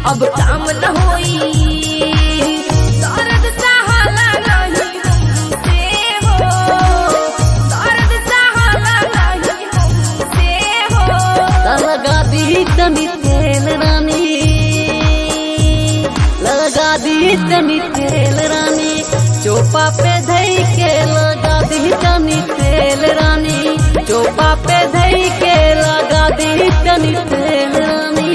अब काम न होई दर्द सहाला नहीं हमसे हो दर्द सहाला नहीं हमसे हो लगा दी तनी तेल रानी लगा दी तनी तेल रानी चोपा पे धई के लगा दी तनी तेल रानी चोपा पे धई के लगा दी तनी तेल रानी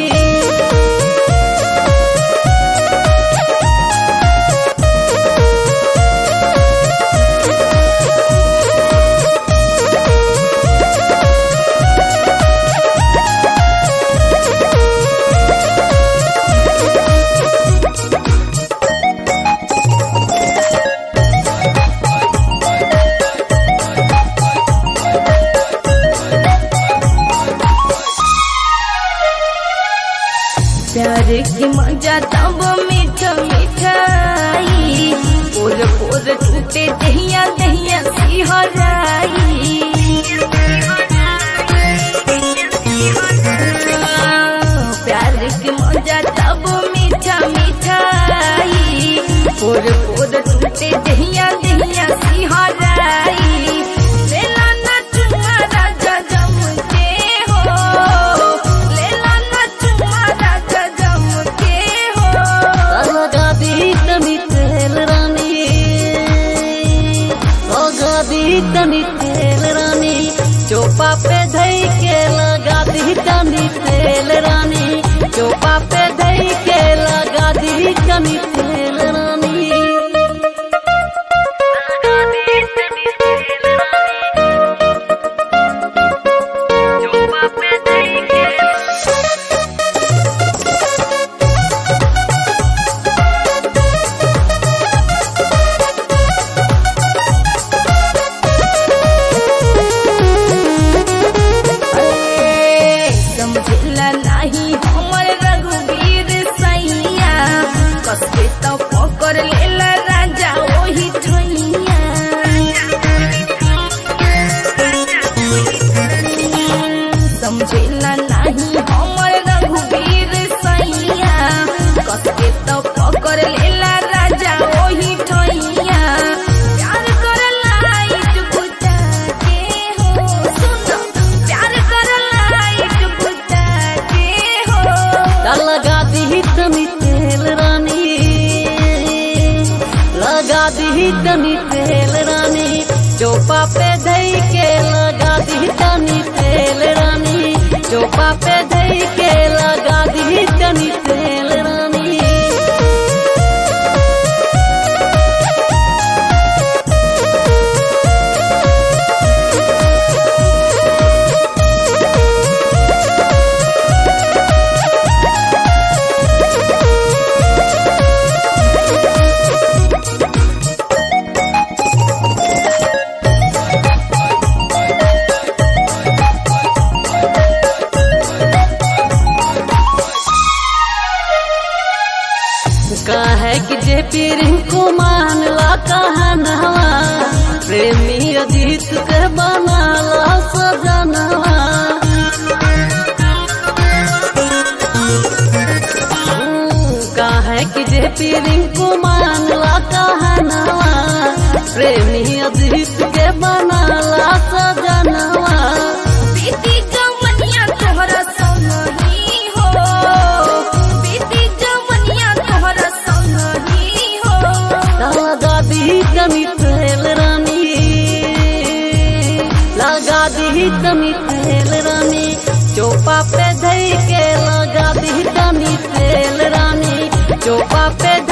प्यार की मजा तब मीठा मिठाई पोर पोर टूटे दहिया दहिया सिहराई प्यार की मजा तब मीठा मिठाई पोर पोर टूटे दहिया दहिया सिहराई लेला ना चुमा राजा जम के हो लेला ना चुमा राजा जम के हो लगा दी तनी तेल रानी लगा दी तनी तेल रानी चोपा पे धई के लगा दी तनी तेल रानी चोपा पे धई के लगा दी तनी तेल रानी समझला नहीं हमर रघुवीर सैया कसके तो पकड़ लेला राजा ओही ठैया समझला नहीं हमर रघुवीर सैया कसके तो पकड़ लेला राजा ओही ठैया प्यार कर लाइट बुझा के हो सुनो प्यार कर लाइट बुझा के हो लगा दी तनी तेल रानी लगा दी तनी तेल रानी चोपा पे धई के लगा दी तनी तेल रानी चोपा पे धई के लगा दी तनी तेल रानी काहे कि जे पीर को मान ला कहनवा प्रेमी अजीत के बनाला सजनवा काहे कि जे पीर को मान ला कहनवा प्रेमी अजीत के बनाला सजनवा बीती जवनिया तोहरा संगही हो बीती जवनिया तोहरा संगही हो लगा दी तनी तेल रानी लगा दी तनी तेल रानी चोपा पे धई के लगा दी तनी तेल रानी चोपा पे